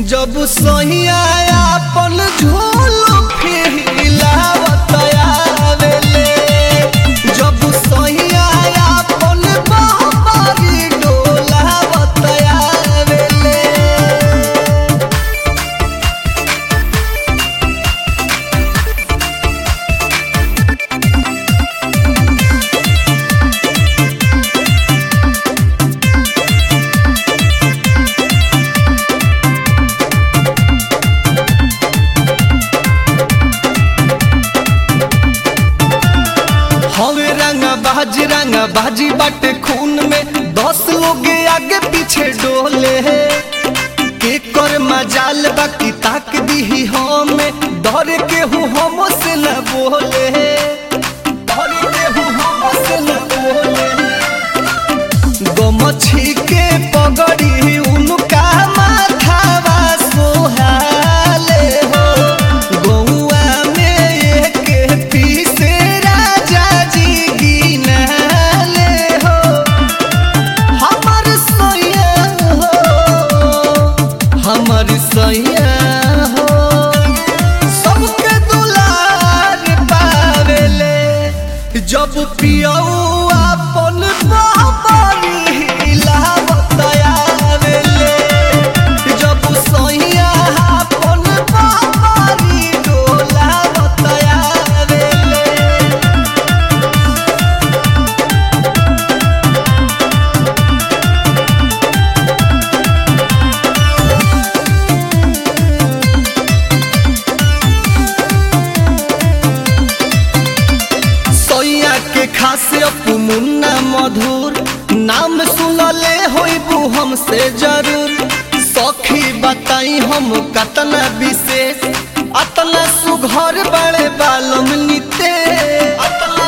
जब सहिया अपन झोल फिलावत आवेले जब सहिया अपन बाबरी डोलावत आवेले हवे रंगा बाजी रंगा बाजी बाटे खून में दस लोग आगे पीछे डोले के कर मजाल बाकी ताक दी हमें डर के हूँ हम से न बोले डर के हूँ हम से न बोले गमछी के पगड़ी उनका माथावा सोहाले हो गौआ में एक पीसे राजा जी गिनाले हो हमर सैया हो हमर सैया हो सबके दुलार पावेले जब पियऊ अपन बाबरी हिलावत आवेले जब सैया अपन बाबरी डोलावत आवेले सैया के खासे अपू मुन्ना मधुर नाम सुनले होइबू हमसे जरूर सखी बताई हम कतना विशेष अतना सुघर बड़े बालम निते अतना